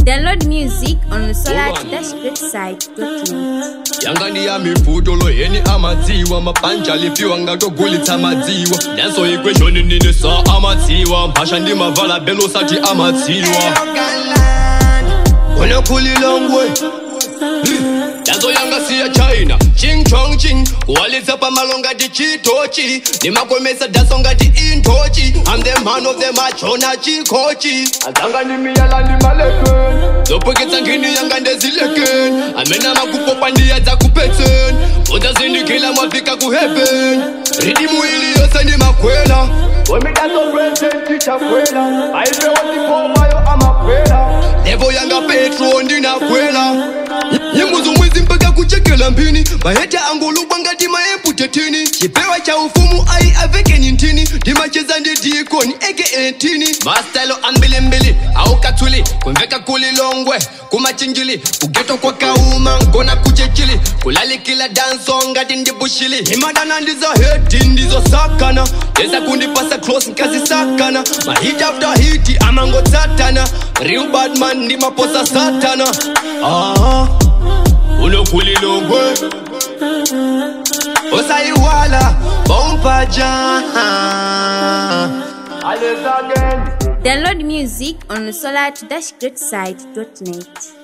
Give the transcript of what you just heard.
Download music on solar-greatside.net. yanga ndi ya miputolo yeni amadziwa mabhanja lipiwa ngatogulitsa madziwa ndanso ikweshoni nini sa amadziwa mphasha ndi mavala belo sati amadziwa unokhulilongwe danso yanga siya china ching chong ching kuwalitsa pamalo ngati chitochi nimakomesa danso ngati intochi i'm the man of the machona chikochi adzanga ndi miyala ndi malekeni zopweketsa nkhini yanga ndezilekeni amene amakupopa ndiya dzakupetseni udzazindikila mwafika ku heaven ridimu ili yonse ndi makwela wemidanso present tichakwela aipewa ndipomayo amakwela levo yanga petro ndinakwela nyimbo zomwezi mpaka kuchekela mphini maheta angolubwa ngati maemputetini chipewa cha ufumu ai avekeni ntini ndimacheza ndi dikoni eke etini mastelo ambilimbili aukathuli kumveka kulilongwe kumachinjili kugeto kwa kauma nkona kuchechili kulalikila danso ngati ndibushili imadana ndizo heti ndizo sakana yeza kundipasa close nkazisakana mahit after hiti amangotsatana real badman ndimaposa satana ah, unokulilongwe usaiwala bompaja Alles again. Download music on solar-greatside.net.